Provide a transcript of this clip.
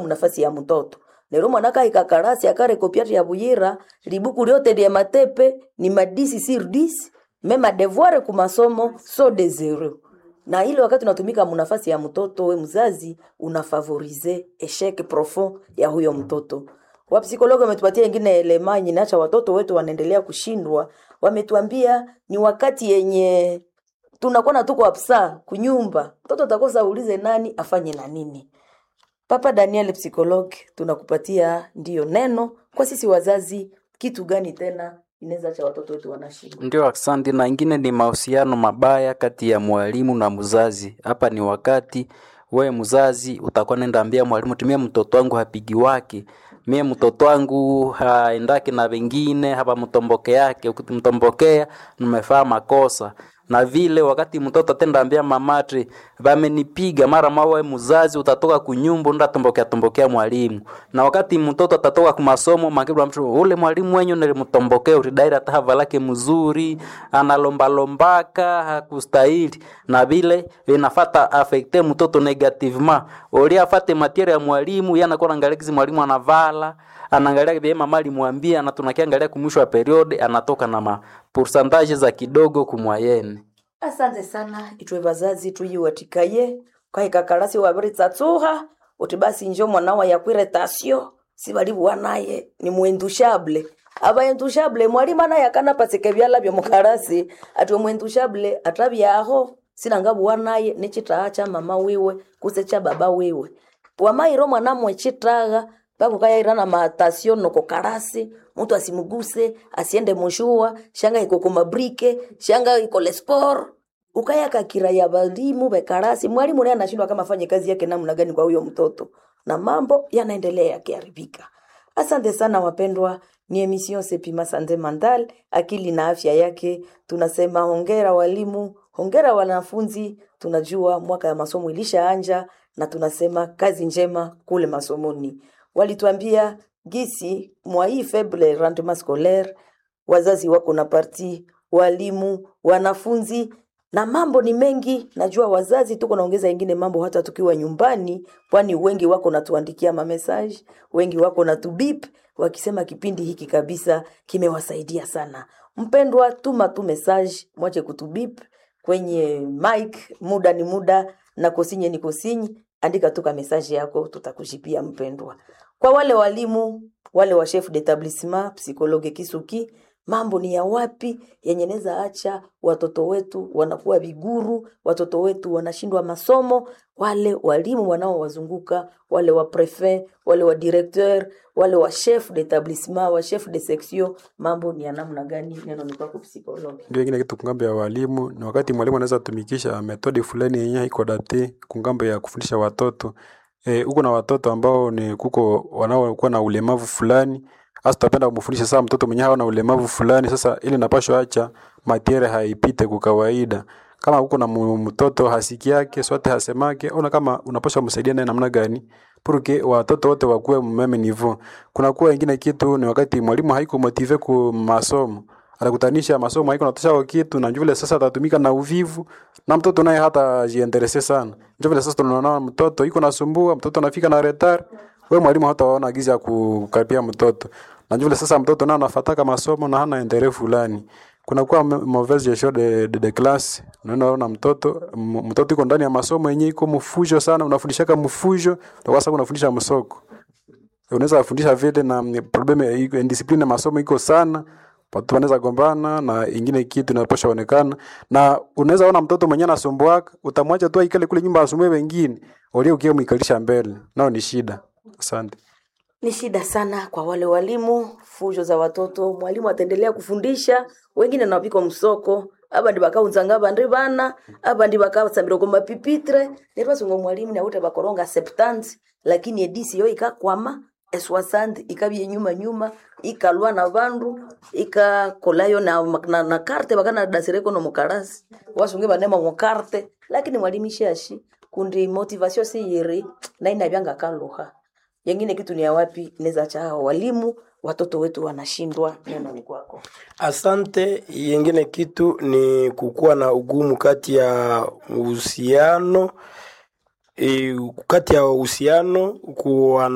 munafasi ya mtoto lero mwana kaika karasi akare kopiati ya buyira libuku lyote lya matepe ni madisi sur 10 mema devoir ku masomo so de zero na ile wakati unatumika munafasi ya mtoto we mzazi unafavorize eshec profond ya huyo mtoto wapsikologi wametupatia ingine elema yenye inaacha watoto wetu wanaendelea kushindwa wametuambia ni wakati yenye tunakuwa na tuko apsa kunyumba mtoto atakosa ulize nani afanye na nini papa daniel psikologi tunakupatia ndiyo neno kwa sisi wazazi kitu gani tena inaweza acha watoto wetu wanashindwa Ndio, asante. Na ingine ni mahusiano mabaya kati ya mwalimu na mzazi. Hapa ni wakati we mzazi utakuwa nenda ambia mwalimu, tumie mtoto wangu hapigi wake mie mtoto wangu haendaki na wengine hapa mtomboke yake, ukimtombokea nimefaa makosa na vile wakati mtoto atenda ambia mamatre vamenipiga mara mawe mzazi utatoka kunyumba unda tombokea tombokea mwalimu na wakati mtoto atatoka kumasomo makibla mtu ule mwalimu wenyu nilimtombokea uridaira tahava lake mzuri analombalombaka hakustahili na vile vinafata afekte mtoto negativement uli afate matiere ya mwalimu yanakuwa naangalia kizi mwalimu anavala anaangalia vile mama alimwambia na tunakiangalia kumwisho wa periode anatoka na ma pourcentage za kidogo kumwayene asante sana itwe bazazi tuyiwatikaye kahikakalasi wabiri tsatsuha uti basi njo mwanawa yakwire tasio sibalibuwa naye ni mwendushable abaendushable mwalimu anaye akana pasike byala byo mukalasi atwe mwendushable atabyaho sinangabuwa naye nichitaha cha mama wiwe kuse cha baba wiwe wamairo mwanamwe chitaha pakukayairana matasio noko karasi mtu asimuguse asiende mushua shanga iko kumabrike shanga iko lespor ukayakakira ya balimu bekarasi mwalimu naye anashindwa kama afanye kazi yake namna gani kwa huyo mtoto na mambo yanaendelea yakiharibika asante sana wapendwa ni emission sepima sante mandal akili na afya yake tunasema hongera walimu hongera wanafunzi tunajua mwaka ya masomo ilishaanja na tunasema kazi njema kule masomoni walituambia gisi mwa hii faible rendement scolaire wazazi wako na parti walimu wanafunzi na mambo ni mengi najua wazazi tuko naongeza ingine mambo hata tukiwa nyumbani kwani wengi wako natuandikia mamesaje wengi wako na tubip wakisema kipindi hiki kabisa kimewasaidia sana mpendwa tuma tu message mwache kutubip kwenye mic muda ni muda na kosinye ni kosinyi andika tu ka message yako tutakujipia mpendwa kwa wale walimu wale wa chef d'établissement psychologue kisuki mambo ni ya wapi yenye neza acha watoto wetu wanakuwa viguru watoto wetu wanashindwa masomo wale walimu wanaowazunguka wale wa prefet wale wa directeur wale wa chef d'établissement wa chef de section mambo ni ya namna gani neno ni kwako psychologue ndio ingine kitu kungambo ya walimu ni wakati mwalimu anaweza tumikisha metodi fulani yenye haiko date kungambo ya kufundisha watoto e, huko na watoto ambao ni kuko wanaokuwa na ulemavu fulani hasa tutapenda kumfundisha saa mtoto mwenyewe hawa na ulemavu fulani sasa ili napashwa acha matiere haipite kwa kawaida kama huko na mu- mtoto hasiki yake sote hasemake ona kama unapaswa msaidia naye namna gani purke watoto wote wakuwe mmeme nivo kuna kuwa ingine kitu ni wakati mwalimu haiko motive ku masomo atakutanisha masomo haiko natosha kitu na vile sasa atatumika na uvivu na mtoto naye hata jienderese sana ndio vile sasa tunaona mtoto iko nasumbua mtoto anafika na retard wewe mwalimu hataona gizi ya kukaribia mtoto na vile sasa mtoto naye anafataka masomo na hana endere fulani kuna kuwa mauvaise gestion de, de, de classe unaona mtoto m- mtoto iko ndani ya masomo yenyewe iko mfujo sana unafundishaka mfujo na sasa unafundisha msoko unaweza kufundisha vile na mm, problem ya iko discipline ya masomo iko sana watu wanaweza gombana na ingine kitu inaposha onekana na unaweza ona mtoto mwenyewe anasumbuaka utamwacha tu aikale kule nyumba asumbue wengine ulio ukiwa mwikalisha mbele nao ni shida asante ni shida sana kwa wale walimu fujo za watoto mwalimu ataendelea kufundisha wengine nawapiko msoko aba ndi bakaunzanga bandi bana aba ndi bakasambira kwa mapipitre nerwasunga mwalimu naute bakoronga septant lakini edisi yo ikakwama eswasandi ikabye nyuma nyuma ikalwa na bandu ikakolayo na, na, na karte bakana dasireko no mukarasi wasunge banema mukarte lakini mwalimu ishashi kundi motivation si yiri na inabyanga kaluha yengine kitu ni ya wapi inaweza cha hao walimu watoto wetu wanashindwa neno ni kwako Asante. Yengine kitu ni kukuwa na ugumu kati ya uhusiano e, kati ya uhusiano kuwa